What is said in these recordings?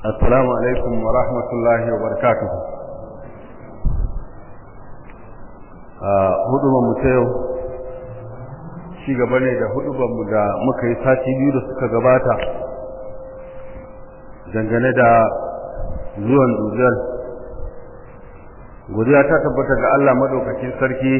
Assalamu alaikum wa rahmatullahi wa barakatuhu. Hudubar mu ta yau, shi gaba ne da hudubar mu da muka yi sati biyu da suka gabata, dangane da zuwan dujal. Godiya ta tabbata ga Allah maɗaukacin sarki,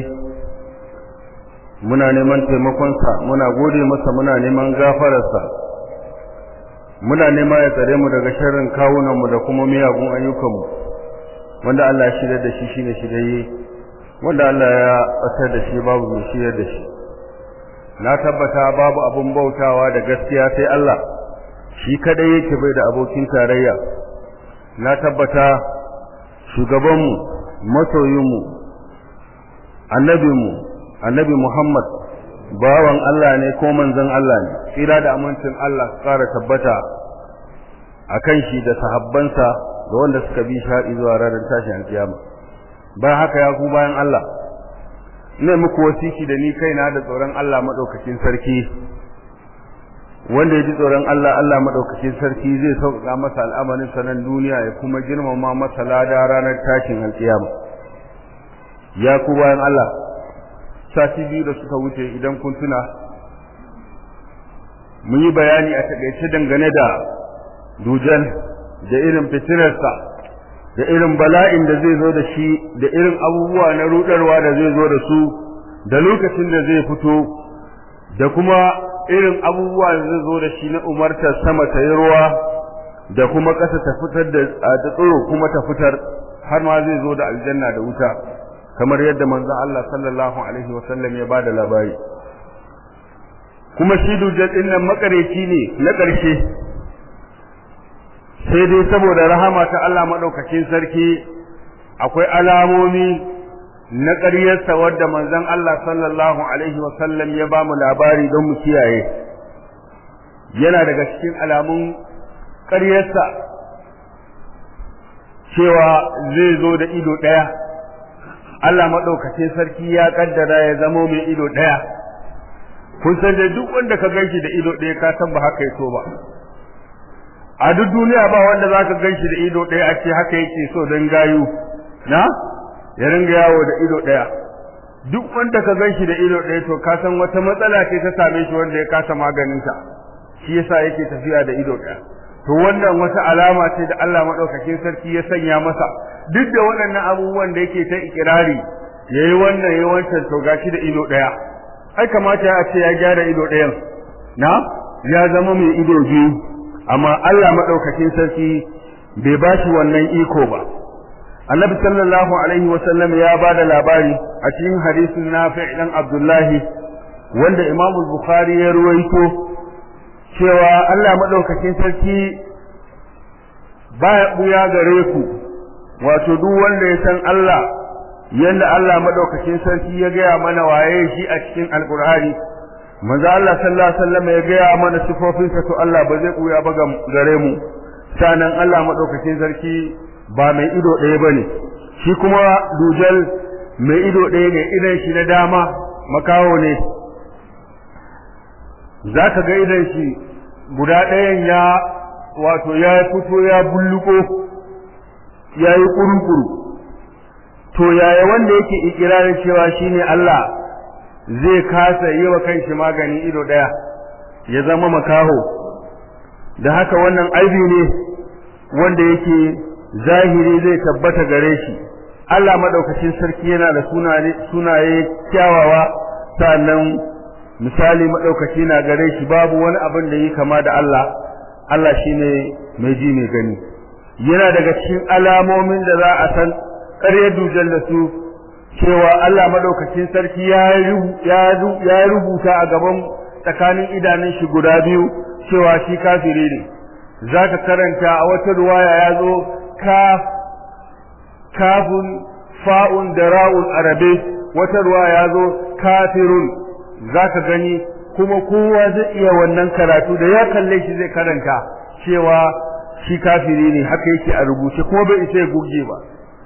muna neman taimakonsa, muna gode masa muna neman gafararsa. muna nema ya tsare mu daga sharrin kawunanmu da kuma miyagun ayyukanmu wanda Allah ya shirya da shi shine shirye wanda Allah ya tsare da shi babu mai shirya da shi na tabbata babu abun bautawa da gaskiya sai Allah shi kadai yake bai da abokin tarayya na tabbata shugabanmu masoyinmu annabinmu annabi Muhammad bawan Allah ne ko manzon Allah ne tsira da amincin Allah ƙara tabbata akan shi da sahabbansa da wanda suka bi shi zuwa ranar tashin alkiyama bayan haka ya ku bayan Allah ina muku wasiki da ni kaina da tsoron Allah madaukakin sarki wanda ya ji tsoron Allah Allah madaukakin sarki zai sauƙaƙa masa al'amarin sanan duniya ya kuma girmama masa lada ranar tashin alkiyama ya ku bayan Allah sati biyu da suka wuce idan kun tuna mun yi bayani a takaice dangane da dujan da irin fitinarsa da irin bala'in da zai zo da shi da irin abubuwa na rudarwa da zai zo da su da lokacin da zai fito da kuma irin abubuwa da zai zo da shi na umartar sama ta yi ruwa da kuma ƙasa ta fitar da tsoro kuma ta fitar har ma zai zo da aljanna da wuta kamar yadda manzon Allah sallallahu alaihi wasallam ya bada labari kuma shi dujjal din nan makareci ne na ƙarshe sai dai saboda rahama ta Allah madaukakin sarki akwai alamomi na ƙaryarsa wadda manzon Allah sallallahu alaihi wasallam ya ba mu labari don mu kiyaye yana daga cikin alamun ƙaryarsa cewa zai zo da ido ɗaya Allah maɗaukacin sarki ya kaddara ya zamo mai ido ɗaya kun san da duk wanda ka ganshi da ido ɗaya ka san ba haka ya so ba a duk duniya ba wanda za ka ganshi da ido ɗaya a ce haka yake so don gayu na ya ringa yawo da ido ɗaya duk wanda ka ganshi da ido ɗaya to ka san wata matsala ce ta same shi wanda ya kasa maganinta shi yasa yake tafiya da ido ɗaya to wannan wata alama ce da Allah maɗaukakin sarki ya sanya masa duk da waɗannan abubuwan da yake ta ikirari yayi wannan yayi wancan to gashi da ido daya ai kamata ya ce ya gyara ido dayan na ya zama mai ido biyu amma Allah madaukakin sarki bai bashi wannan iko ba Annabi sallallahu alaihi wa sallam ya bada labari a cikin hadisin Nafi' dan Abdullahi wanda Imam Bukhari ya ruwaito cewa Allah madaukakin sarki baya buya gare ku wato duk wanda ya san Allah yanda Allah madaukakin sarki ya gaya mana waye shi a cikin alkur'ani manzo Allah sallallahu alaihi wasallam ya gaya mana sifofinsa to Allah ba zai kuya ba gare mu sanan Allah madaukakin sarki ba mai ido ɗaya bane shi kuma dujal mai ido ɗaya ne idan shi na dama makawo ne zaka ga idan shi guda ɗayan ya wato ya fito ya bulluko ya yi kurukuru to yaya wanda yake ikirarin cewa shine Allah zai kasa yi wa kanshi magani ido daya ya zama makaho da haka wannan aibi ne wanda yake zahiri zai tabbata gare shi Allah madaukakin sarki yana da sunaye kyawawa sannan misali madaukaki na gare shi babu wani abin da yi kama da Allah Allah shine mai ji mai gani yana daga cikin alamomin da za a san ƙaryar dujal da su cewa Allah madaukakin sarki ya rubuta a gaban tsakanin idanun shi guda biyu cewa shi kafiri ne zaka karanta a wata ruwaya ya zo kaf kafun fa'un da ra'un arabe wata ruwaya ya zo kafirun zaka gani kuma kowa zai iya wannan karatu da ya kalle shi zai karanta cewa shi kafiri ne haka yake a rubuce kuma bai isa ya goge ba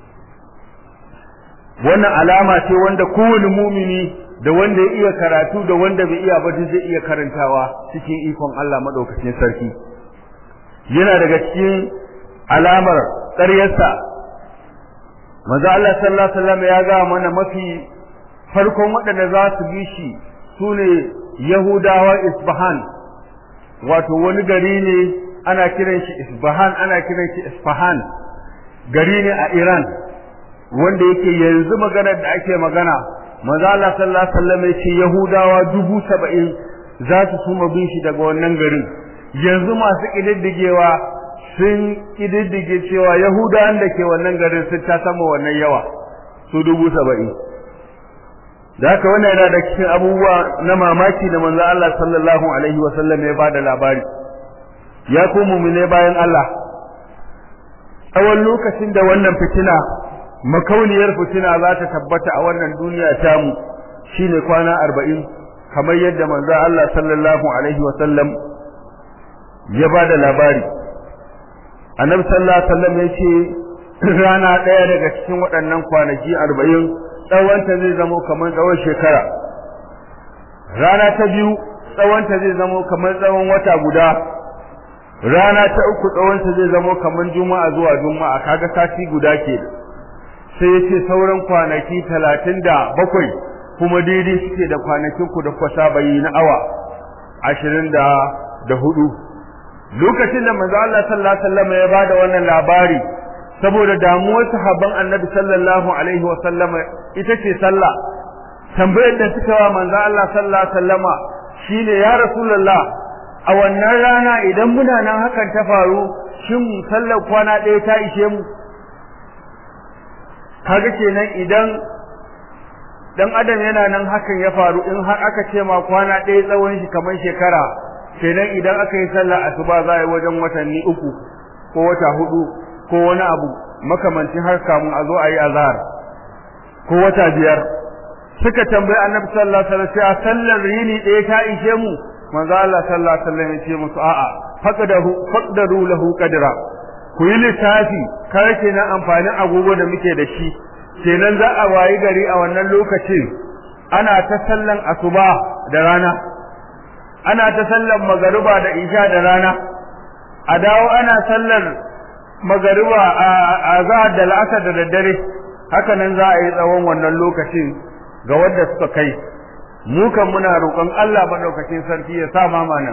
wannan alama ce wanda kowane mumini da wanda ya iya karatu da wanda bai iya ba zai iya karantawa cikin ikon Allah madaukakin sarki yana daga cikin alamar ƙaryarsa manzo Allah sallallahu alaihi wasallam ya ga mana mafi farkon waɗanda za su bi shi sune Yahudawa Isfahan wato wani gari ne ana kiran shi Isfahan ana kiran shi Isfahan gari ne a Iran wanda yake yanzu maganar da ake magana manzo Allah sallallahu alaihi wasallam ya ce Yahudawa dubu saba'in za su suma bin shi daga wannan garin yanzu masu kididdigewa sun kididdige cewa Yahudawan da ke wannan garin sun ta sama wannan yawa su dubu saba'in da haka wannan yana da cikin abubuwa na mamaki da manzo Allah sallallahu alaihi wasallam ya bada labari ya ku mu'mine bayan Allah tsawon lokacin da wannan fitina makauniyar fitina za ta tabbata a wannan duniya tamu shine kwana arba'in kamar yadda manzo Allah sallallahu alaihi wasallam ya bada labari annabi sallallahu alaihi wasallam ya ce rana ɗaya daga cikin waɗannan kwanaki arba'in tsawonta zai zamo kamar tsawon shekara rana ta biyu tsawonta zai zamo kamar tsawon wata guda rana ta uku tsawonta zai zamo kamar juma'a zuwa juma'a kaga sati guda ke sai yace sauran kwanaki talatin da bakwai kuma daidai suke da kwanakin ku da kwasa bayi na awa ashirin da da hudu lokacin da manzo Allah sallallahu alaihi wasallam ya bada wannan labari saboda damuwar sahabban annabi sallallahu alaihi wa sallama ita ce sallah tambayar da suka wa manzo Allah sallallahu alaihi wasallama shine ya rasulullah a wannan rana idan muna nan hakan ta faru shin sallar kwana ɗaya ta ishe mu kaga kenan idan dan adam yana nan hakan ya faru in har aka ce ma kwana ɗaya tsawon shi kamar shekara kenan idan aka yi sallah asuba za a yi wajen watanni uku ko wata hudu ko wani abu makamancin har kamun a zo a yi azhar ko wata biyar suka tambayi annabi sallallahu alaihi wasallam sallar yini ɗaya ta ishe mu manzo Allah sallallahu alaihi wasallam ya ce musu a'a faqadahu faqdaru lahu qadra ku yi lissafi kar kenan amfanin agogo da muke da shi kenan za a wayi gari a wannan lokacin ana ta sallan asuba da rana ana ta sallan magariba da isha da rana a dawo ana sallar magariba a zahar da la'asar da daddare haka nan za a yi tsawon wannan lokacin ga wanda suka kai mu kan muna roƙon Allah madaukakin sarki ya sa ma mana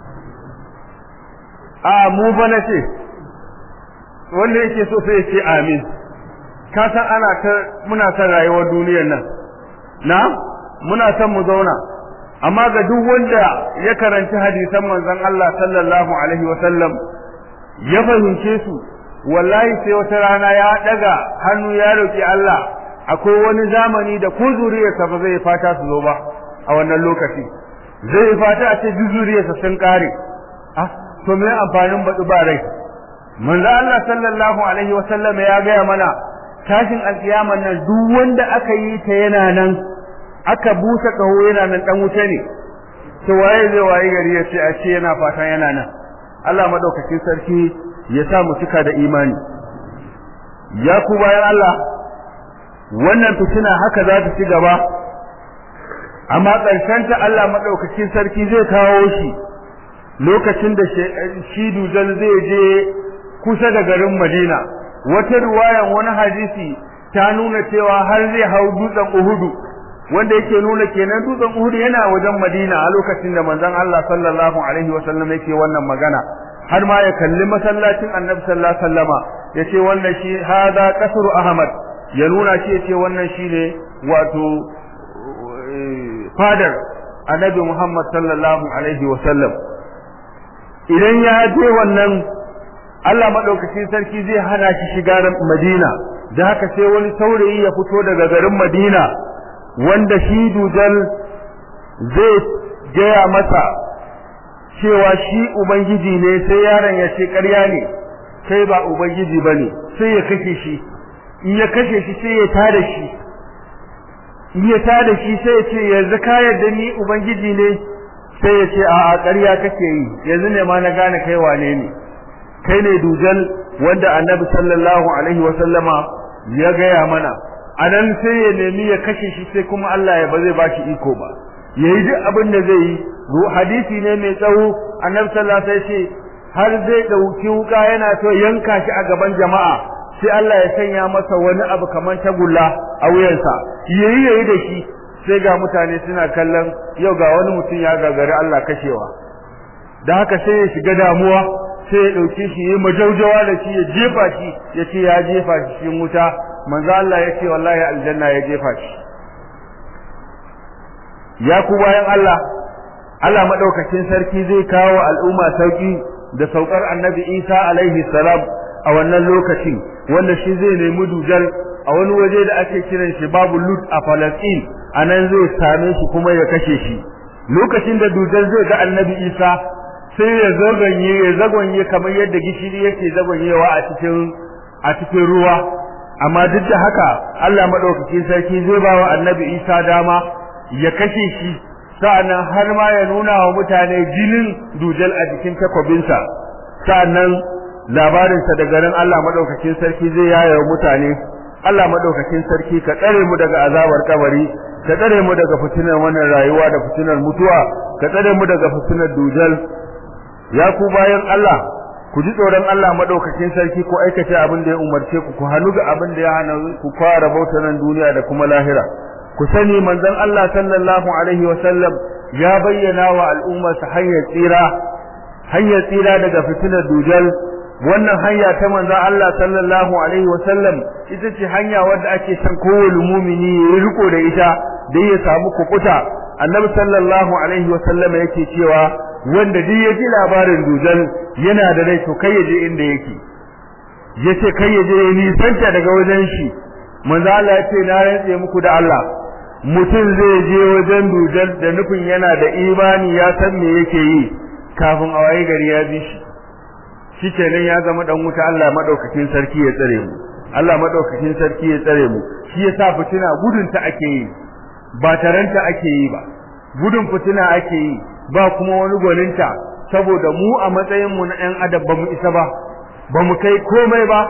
a mu fa na ce wanda yake so sai ya ce amin ka san ana ta muna son rayuwar duniyar nan na muna son mu zauna amma ga duk wanda ya karanci hadisan manzon Allah sallallahu alaihi wa sallam ya fahimce su wallahi sai wata rana ya daga hannu ya roki Allah akwai wani zamani da ko zuriyarsa ba zai fata su zo ba a wannan lokaci zai fata a ce zuriyarsa sun kare ah to me amfanin baɗu ba rai manzo Allah sallallahu alaihi wa sallam ya gaya mana tashin alkiyaman nan duk wanda aka yi ta yana nan aka busa kaho yana nan dan wuta ne to waye zai waye gari ya ce a ce yana fatan yana nan Allah madaukakin sarki ya sa mu cika da imani ya ku bayan Allah wannan fitina haka za ta ci gaba amma ƙarshen ta Allah madaukakin sarki zai kawo shi lokacin da shi dujal zai je kusa da garin Madina wata ruwayan wani hadisi ta nuna cewa har zai hau dutsen Uhudu wanda yake nuna kenan dutsen Uhudu yana wajen Madina a lokacin da manzon Allah sallallahu alaihi wasallam yake wannan magana har ma ya kalli masallacin Annabi sallallahu alaihi wasallama yace wannan shi hada kasru Ahmad ya nuna shi yace wannan shine wato fadar Annabi Muhammad sallallahu alaihi wasallam idan ya je wannan Allah madaukakin sarki zai hana shi shiga Madina da haka sai wani saurayi ya fito daga garin Madina wanda shi dujal zai gaya masa cewa shi ubangiji ne sai yaron ya ce ƙarya ne kai ba ubangiji bane sai ya kashe shi in ya kashe shi sai ya tada shi in ya tada shi sai ya ce yanzu ka yarda ni ubangiji ne sai ya ce a'a ƙarya kake yi yanzu ne ma na gane kai wane ne kai ne dujal wanda annabi sallallahu alaihi wa sallama ya gaya mana anan sai ya nemi ya kashe shi sai kuma Allah ya ba zai bashi iko ba yayi duk abin da zai yi hadisi ne mai tsawo annabi sallallahu alaihi wasallam har zai dauki wuka yana so yanka shi a gaban jama'a sai Allah ya sanya masa wani abu kamar tagulla a wuyansa yayi yayi da shi sai ga mutane suna kallon yau ga wani mutum ya gagari Allah kashewa da haka sai ya shiga damuwa sai ya dauke shi yayi majaujawa da shi ya jefa shi ya ce ya jefa shi cikin wuta manzo Allah ya ce wallahi aljanna ya jefa shi ya ku bayan Allah Allah madaukakin sarki zai kawo al'umma sauki da saukar annabi Isa alaihi salam a wannan lokacin wanda shi zai nemi dujal a wani waje da ake kiran shi babu lut a Palestine anan zai same shi kuma ya kashe shi lokacin da dujal zai ga annabi Isa sai ya zaganye ya zaganye kamar yadda gishiri yake zaganyewa a cikin a cikin ruwa amma duk da haka Allah madaukakin sarki zai ba wa annabi Isa dama ya kashe shi sa'annan har ma ya nuna wa mutane jinin dujal a jikin takwabinsa sa'annan labarinsa da garin Allah madaukakin sarki zai yaya wa mutane Allah madaukakin sarki ka tsare mu daga azabar kabari ka tsare mu daga fitinar wannan rayuwa da fitinar mutuwa ka tsare mu daga fitinar dujal ya ku bayan Allah ku ji tsoron Allah madaukakin sarki ku aikata abin da ya umarce ku ku hannu ga abin da ya hana ku fara bautar nan duniya da kuma lahira ku sani manzon Allah sallallahu alaihi wa sallam ya bayyana wa al'umma sa hanyar tsira hanyar tsira daga fitinar dujal wannan hanya ta manzon Allah sallallahu alaihi wa sallam ita ce hanya wadda ake san kowane mumini ya riko da ita da ya samu kukuta annabi sallallahu alaihi wa sallam yake cewa wanda duk ya ji labarin dujal yana da rai to kai ya je inda yake yace kai ya je ya nisanta daga wajen shi manzo Allah ya ce na rantse muku da Allah mutum zai je wajen dujal da nufin yana da imani ya san me yake yi kafin a waye gari ya bi shi shikenan ya zama dan wuta Allah madaukakin sarki ya tsare mu Allah madaukakin sarki ya tsare mu shi yasa fitina gudun ta ake yi ba taranta ake yi ba gudun fitina ake yi ba kuma wani gwaninta saboda mu a matsayin mu na ɗan adam ba mu isa ba ba mu kai komai ba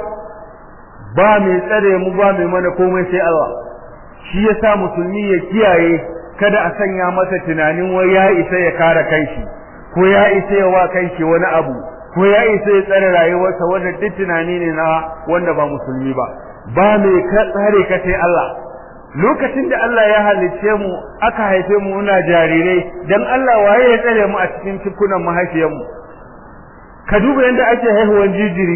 ba mai tsare mu ba mai mana komai sai Allah shi yasa musulmi ya kiyaye kada a sanya masa tunanin wai ya isa ya kare kanshi ko ya isa ya wa kanshi wani abu ko ya isa ya tsare rayuwarsa wanda duk tunani ne na wanda ba musulmi ba ba mai tsare ka sai Allah lokacin da Allah ya halicce mu aka haife mu muna jarirai dan Allah waye ya tsare mu a cikin cikunan mahaifiyar mu ka duba yanda ake haihuwar jijiri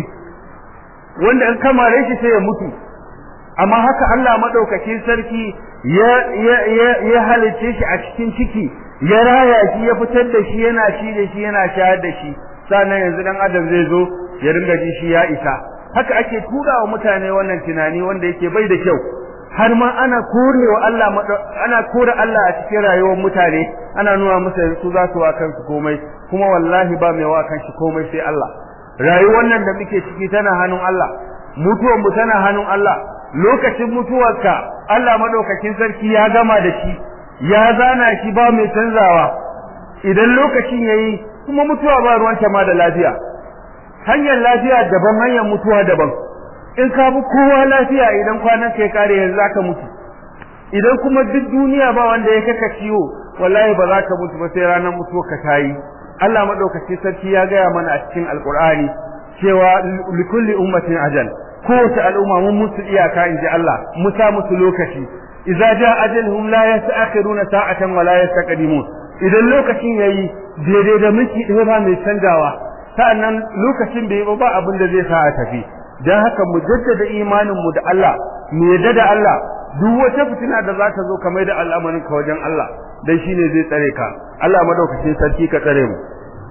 wanda an kamare shi sai ya mutu amma haka Allah madaukakin sarki ya ya ya, ya halicce shi a cikin ciki ya raya shi ya fitar da shi yana shi da shi yana shayar da shi sannan yanzu dan adam zai zo ya ringa ji shi ya isa haka ake tura wa mutane wannan tunani wanda yake bai da kyau har ma ana korewa Allah ana kore Allah a cikin rayuwar mutane ana nuna musu su za su wa kansu komai kuma wallahi ba mai wa kanshi komai sai Allah rayuwar nan da muke ciki tana hannun Allah mutuwar mu tana hannun Allah lokacin mutuwarka Allah madaukakin sarki ya gama da shi ya zana shi ba mai canzawa idan lokacin yayi kuma mutuwa ba ruwanta ma da lafiya hanyar lafiya daban hanyar mutuwa daban in ka bi kowa lafiya idan kwanan kai kare yanzu zaka mutu idan kuma duk duniya ba wanda ya kaka ciwo wallahi ba za ka mutu ba sai ranar mutuwa ka tayi Allah madaukakin sarki ya gaya mana a cikin alqur'ani cewa likulli ummatin ajal kowace al'umma mun musu iyaka inji Allah mu sa musu lokaci idza jaa ajaluhum la yasta'khiruna sa'atan wa la yastaqdimun idan lokacin yayi daidai da miki ɗaya ba mai canjawa sa'annan lokacin bai ba abin da zai sa a tafi dan haka mu jaddada imanin mu da Allah mu yadda da Allah duk wata fitina da za ta zo kamar da al'amarin ka wajen Allah dan shine zai tsare ka Allah madaukakin sarki ka tsare mu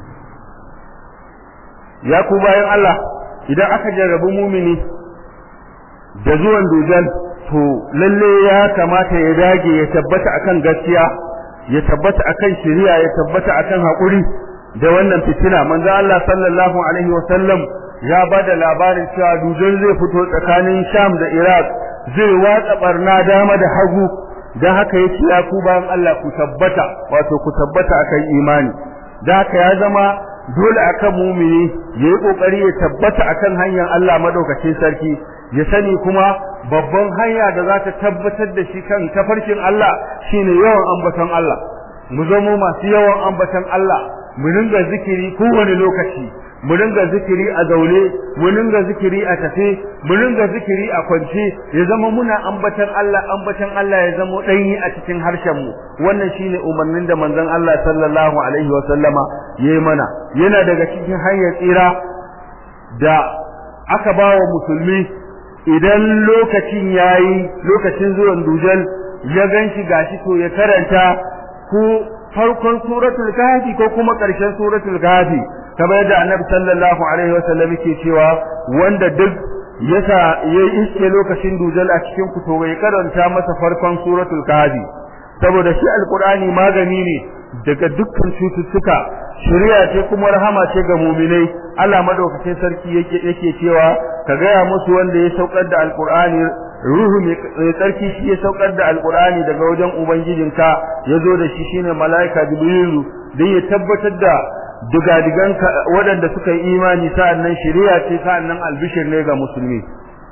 ya ku bayan Allah idan aka jarrabu mumini da zuwan dujal to lalle ya kamata ya dage ya tabbata akan gaskiya ya tabbata akan shari'a ya tabbata akan hakuri da wannan fitina manzo Allah sallallahu alaihi wasallam ya bada labarin cewa dujal zai fito tsakanin Sham da Iraq zai watsa barna dama da hagu dan haka yace ya ku bayan Allah ku tabbata wato ku tabbata akan imani dan haka ya zama dole akan mumini yayi kokari ya tabbata akan hanyar Allah madaukakin sarki ya sani kuma babban hanya da za ta tabbatar da shi kan tafarkin Allah shine yawan ambaton Allah mu zamo masu yawan ambaton Allah mu ringa zikiri kowane lokaci mu ringa zikiri a zaune mu ringa zikiri a tafe mu ringa zikiri a kwance ya zama muna ambatan Allah ambatan Allah ya zama danyi a cikin harshen mu wannan shine umarnin da manzon Allah sallallahu alaihi wa sallama yayi mana yana daga cikin hanyar tsira da aka bawa musulmi idan lokacin yayi lokacin zuwan dujal ya ganshi gashi to ya karanta ko farkon suratul kahfi ko kuma ƙarshen suratul kahfi kamar yadda annabi sallallahu alaihi wasallam yake cewa wanda duk yasa yayi iske lokacin dujal a cikin ku to bai karanta masa farkon suratul kahfi saboda shi alqur'ani magani ne daga dukkan cututtuka shari'a ce kuma rahama ce ga mu'minai Allah madaukakin sarki yake yake cewa ka gaya musu wanda ya saukar da alqur'ani ruhu mai tsarki shi ya saukar da alqur'ani daga wajen ubangijinka yazo da shi shine malaika jibrilu dan ya tabbatar da digadigan waɗanda suka yi imani sa'annan shari'a ce sa'annan albishir ne ga musulmi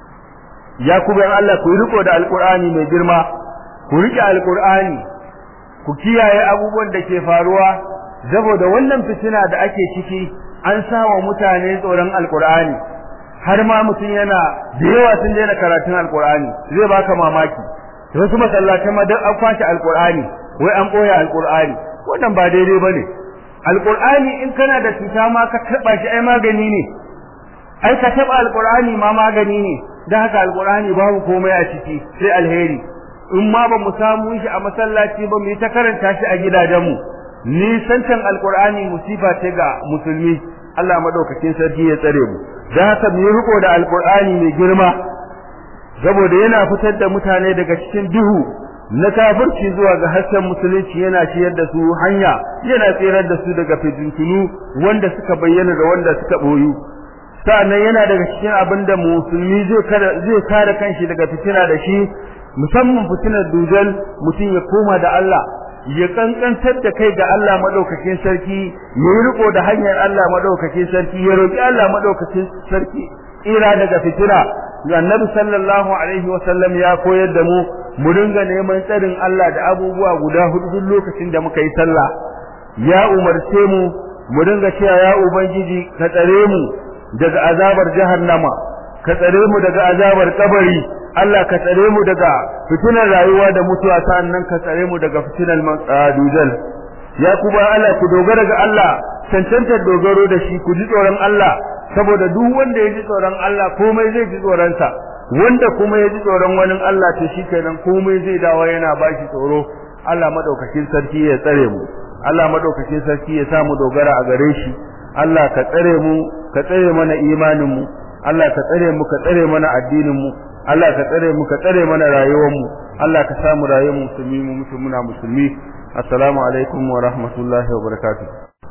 ya ku bayan Allah ku riko da alqur'ani mai girma ku rike alqur'ani ku kiyaye abubuwan da ke faruwa saboda wannan fitina da ake ciki an sawa mutane tsoron alqur'ani har ma mutum yana da yawa sun daina karatun alqur'ani zai baka mamaki wasu masallatan ma duk an kwashi alqur'ani wai an boye alqur'ani wannan ba daidai bane alqur'ani in kana da cuta ma ka taba shi ai magani ne ai ka taba alqur'ani ma magani ne dan haka alqur'ani babu komai a ciki sai alheri in ma ba mu samu shi a masallaci ba mu yi ta karanta shi a gidajenmu ni santan alqur'ani musifa ce ga musulmi Allah madaukakin sarki ya tsare mu da haka mu riko da alqur'ani mai girma saboda yana fitar da mutane daga cikin duhu na kafirci zuwa ga hasken musulunci yana ciyar da su hanya yana tsirar da su daga fitintunu wanda suka bayyana da wanda suka boyu sa'annan yana daga cikin abin da musulmi zai zai kare kanshi daga fitina da shi musamman fitinar dujal mutum ya koma da Allah ya kankantar da kai ga Allah madaukakin sarki ya riko da hanyar Allah madaukakin sarki ya roki Allah madaukakin sarki ira daga fitina annabi sallallahu alaihi wasallam ya koyar da mu mu dinga neman tsarin Allah da abubuwa guda hudu duk lokacin da muka yi sallah ya umarce mu mu dinga cewa ya ubangiji ka tsare mu daga azabar jahannama ka tsare mu daga azabar kabari Allah ka tsare mu daga fitinar rayuwa da mutuwa sannan ka tsare mu daga fitinar dujal ya kuma Allah ku dogara ga Allah cancantar dogaro da shi ku ji tsoron Allah saboda duk wanda ya ji tsoron Allah komai zai ji tsoron sa wanda kuma ya ji tsoron wani Allah to shikenan komai zai dawo yana bashi tsoro Allah madaukakin sarki ya tsare mu Allah madaukakin sarki ya sa mu dogara a gare shi Allah ka tsare mu ka tsare mana imanin mu Allah ka tsare mu ka tsare mana addinin mu Allah ka tsare mu ka tsare mana rayuwar mu Allah ka samu rayuwar mu musulmi mu mutu muna musulmi assalamu alaikum wa rahmatullahi wa barakatuh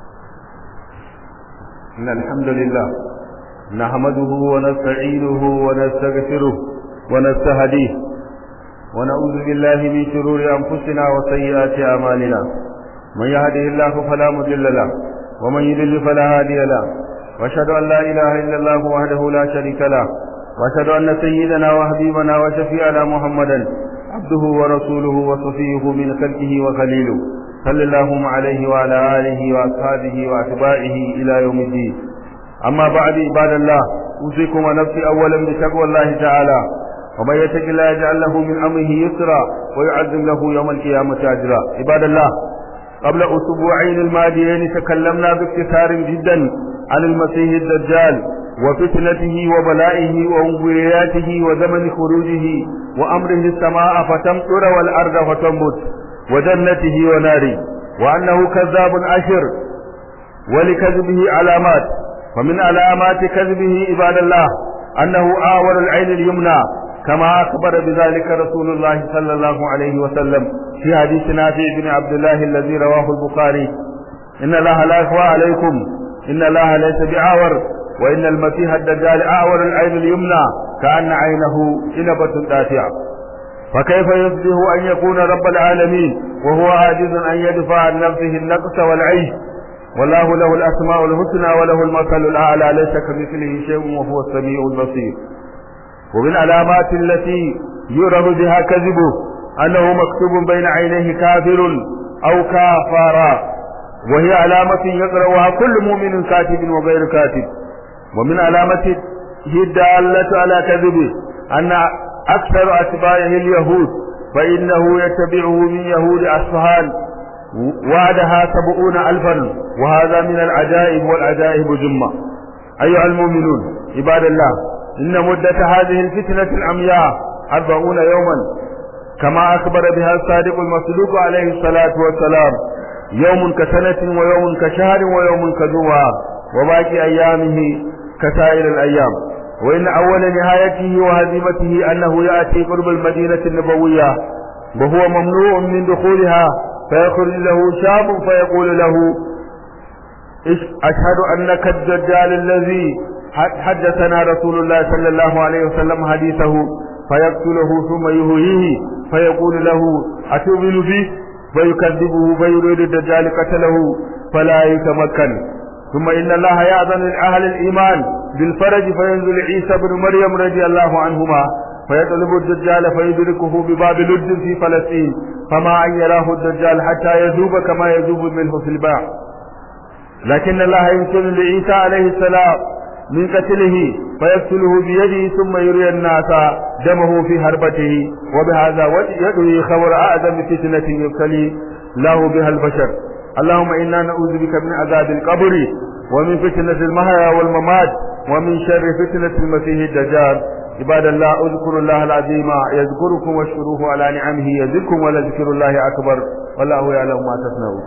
innal hamdalillah nahmaduhu wa nasta'inuhu wa nastaghfiruh wa nastahdihi wa na'udhu billahi min shururi anfusina wa sayyiati a'malina man yahdihillahu fala mudilla lahu wa man yudlil fala hadiya lahu واشهد ان لا اله الا الله وحده لا شريك له واشهد ان سيدنا وحبيبنا وشفيعنا محمدا عبده ورسوله وصفيه من خلقه وخليله صلى الله عليه وعلى اله واصحابه واتباعه الى يوم الدين اما بعد عباد الله اوصيكم ونفسي اولا بتقوى الله تعالى ومن يتق الله يجعل له من امره يسرا ويعظم له يوم القيامه اجرا عباد الله قبل اسبوعين الماضيين تكلمنا باختصار جدا عن المسيح الدجال وفتنته وبلائه وانبياته وزمن خروجه وأمره السماء فتمطر والأرض فتنبت وجنته وناره وأنه كذاب أشر ولكذبه علامات ومن علامات كذبه عباد الله أنه آور العين اليمنى كما أخبر بذلك رسول الله صلى الله عليه وسلم في حديث نافع بن عبد الله الذي رواه البخاري إن الله لا يخفى عليكم إن الله ليس بعاور وإن المسيح الدجال أعور العين اليمنى كأن عينه إنبة دافعة فكيف يصبح أن يكون رب العالمين وهو عاجز أن يدفع عن نفسه النقص والعيش والله له الأسماء الحسنى وله المثل الأعلى ليس كمثله شيء وهو السميع البصير ومن علامات التي يرى بها كذبه أنه مكتوب بين عينيه كافر أو كافرا وهي علامة يقرأها كل مؤمن كاتب وغير كاتب ومن علامته الدالة على كذبه أن أكثر أتباعه اليهود فإنه يتبعه من يهود أصفهان وعدها سبعون ألفا وهذا من العجائب والعجائب جمة أيها المؤمنون عباد الله إن مدة هذه الفتنة العمياء أربعون يوما كما أخبر بها الصادق المصدوق عليه الصلاة والسلام يوم كسنة ويوم كشهر ويوم كجوع وباقي أيامه كسائر الأيام وإن أول نهايته وهزيمته أنه يأتي قرب المدينة النبوية وهو ممنوع من دخولها فيخرج له شاب فيقول له أشهد أنك الدجال الذي حدثنا رسول الله صلى الله عليه وسلم حديثه فيقتله ثم يهويه فيقول له أتؤمن به فيكذبه فيريد الدجال قتله فلا يتمكن ثم إن الله يأذن لأهل الإيمان بالفرج فينزل عيسى بن مريم رضي الله عنهما فيطلب الدجال فيدركه بباب لد في فلسطين فما أن يراه الدجال حتى يذوب كما يذوب منه في الباع لكن الله يمكن لعيسى عليه السلام من قتله فيقتله بيده ثم يري الناس دمه في هربته وبهذا يدعي خبر أعظم فتنة يبتلي له بها البشر اللهم إنا نعوذ بك من عذاب القبر ومن فتنة المحيا والممات ومن شر فتنة المسيح الدجال عباد الله اذكروا الله العظيم يذكركم واشكروه على نعمه يزدكم ولذكر الله أكبر والله يعلم ما تصنعون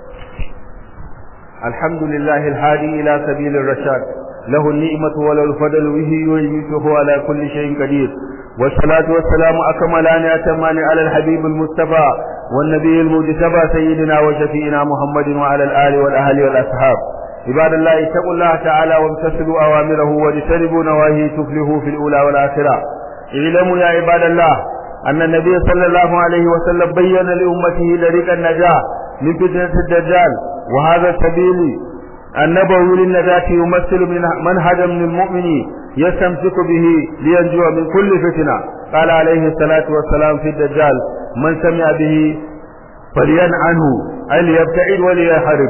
الحمد لله الهادي إلى سبيل الرشاد له النعمة وله الفضل به ويميته على كل شيء قدير والصلاة والسلام أكملان أتمان على الحبيب المصطفى والنبي المجتبى سيدنا وشفينا محمد وعلى الآل والأهل والأصحاب عباد الله اتقوا الله تعالى وامتثلوا أوامره واجتنبوا نواهيه تفلحوا في الأولى والآخرة اعلموا يا عباد الله أن النبي صلى الله عليه وسلم بين لأمته طريق النجاة من فتنة الدجال وهذا السبيل النبوي للنجاة يمثل منهجا من المؤمن يستمسك به لينجو من كل فتنة قال عليه الصلاة والسلام في الدجال من سمع به فلين عنه أي ليبتعد وليحرب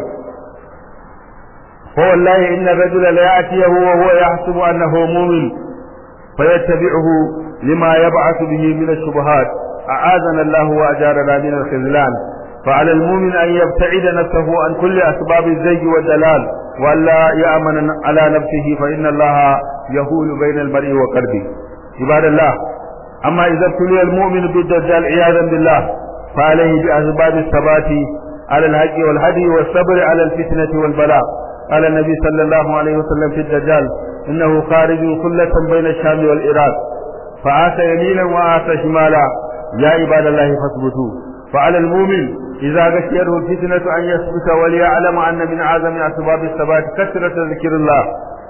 فوالله إن الرجل ليأتيه وهو يحسب أنه مؤمن فيتبعه لما يبعث به من الشبهات أعاذنا الله وأجارنا من الخذلان فعلى المؤمن أن يبتعد نفسه عن كل أسباب الزيج والدلال وألا يأمن على نفسه فإن الله يهول بين المرء وقلبه عباد الله أما إذا ابتلي المؤمن بالدجال عياذا بالله فعليه بأسباب الثبات على الحق والهدي والصبر على الفتنة والبلاء قال النبي صلى الله عليه وسلم في الدجال إنه خارج خلة بين الشام والعراق فعاش يمينا وعاش شمالا يا عباد الله فاثبتوا فعلى المؤمن إذا غشيته الفتنة أن يثبت وليعلم أن من أعظم أسباب الثبات كثرة ذكر الله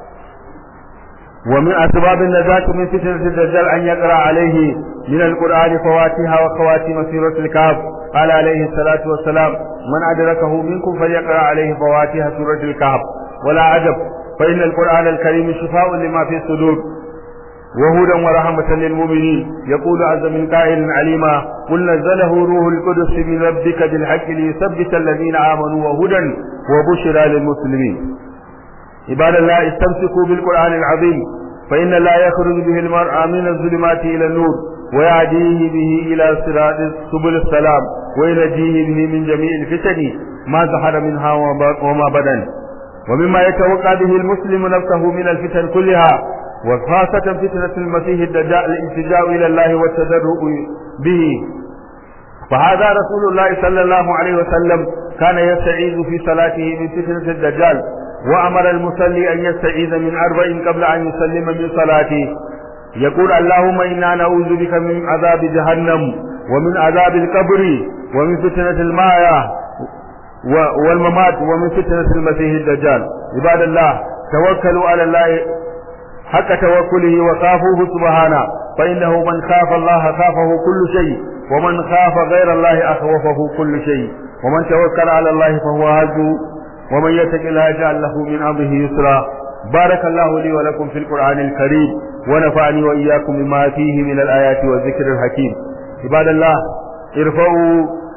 ومن أسباب النجاة من فتنة الدجال أن يقرأ عليه من القرآن فواتها وخواتيم سورة الكهف قال عليه الصلاة والسلام من أدركه منكم فليقرأ عليه فواتها سورة الكهف ولا عجب فإن القرآن الكريم شفاء لما في الصدور وهدى ورحمة للمؤمنين يقول عز من قائل عليما قل نزله روح القدس من ربك بالحق ليثبت الذين آمنوا وهدى وبشرى للمسلمين عباد الله استمسكوا بالقرآن العظيم فإن لا يخرج به المرء من الظلمات إلى النور ويهديه به إلى صراط سبل السلام وينجيه به من جميع الفتن ما ظهر منها وما بدن ومما يتوقع به المسلم نفسه من الفتن كلها وخاصة فتنة المسيح الدجال الالتجاء إلى الله والتدرؤ به فهذا رسول الله صلى الله عليه وسلم كان يستعيذ في صلاته من فتنة الدجال وأمر المصلي أن يستعيذ من أربع قبل أن يسلم من صلاته يقول اللهم إنا نعوذ بك من عذاب جهنم ومن عذاب القبر ومن فتنة الماية والممات ومن فتنة المسيح الدجال عباد الله توكلوا على الله حق توكله وخافوه سبحانه فإنه من خاف الله خافه كل شيء ومن خاف غير الله أخوفه كل شيء ومن توكل على الله فهو هزه ومن يتق الله يجعل له من أمره يسرا بارك الله لي ولكم في القرآن الكريم ونفعني وإياكم بما فيه من الآيات والذكر الحكيم عباد الله ارفعوا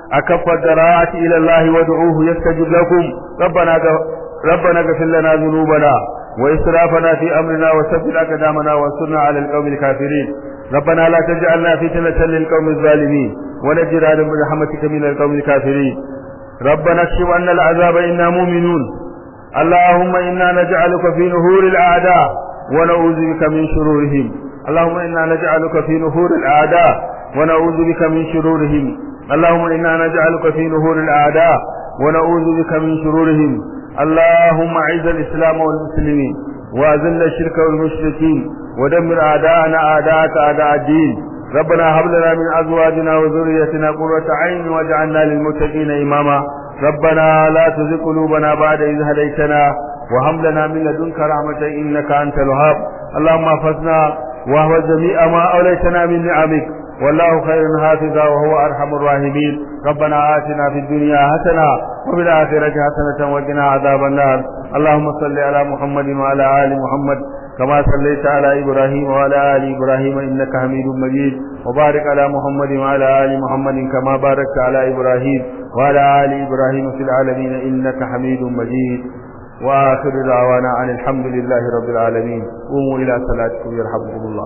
أكف الدراعة إلى الله وادعوه يستجب لكم ربنا ربنا اغفر لنا ذنوبنا وإسرافنا في أمرنا وثبت أقدامنا وانصرنا على القوم الكافرين ربنا لا تجعلنا فتنة للقوم الظالمين ونجنا برحمتك من القوم الكافرين ربنا اكشف عنا العذاب إنا مؤمنون اللهم إنا نجعلك في نهور الأعداء ونعوذ بك من شرورهم اللهم إنا نجعلك في نهور الأعداء ونعوذ بك من شرورهم اللهم إنا نجعلك في نهور الأعداء ونعوذ بك من شرورهم اللهم أعز الإسلام والمسلمين وأذل الشرك والمشركين ودمر أعداءنا أعداءك أعداء الدين ربنا هب لنا من أزواجنا وذريتنا قرة عين واجعلنا للمتقين إماما ربنا لا تزغ قلوبنا بعد إذ هديتنا وهب لنا من لدنك رحمة إنك أنت الوهاب اللهم احفظنا وهو جميع ما أوليتنا من نعمك والله خير حافظا وهو أرحم الراحمين ربنا آتنا في الدنيا حسنة وفي الآخرة حسنة وقنا عذاب النار اللهم صل على محمد وعلى آل محمد كما صليت على إبراهيم وعلى آل إبراهيم إنك حميد مجيد وبارك على محمد وعلى آل محمد كما باركت على إبراهيم وعلى آل إبراهيم في العالمين إنك حميد مجيد وآخر دعوانا عن الحمد لله رب العالمين قوموا إلى صلاتكم يرحمكم الله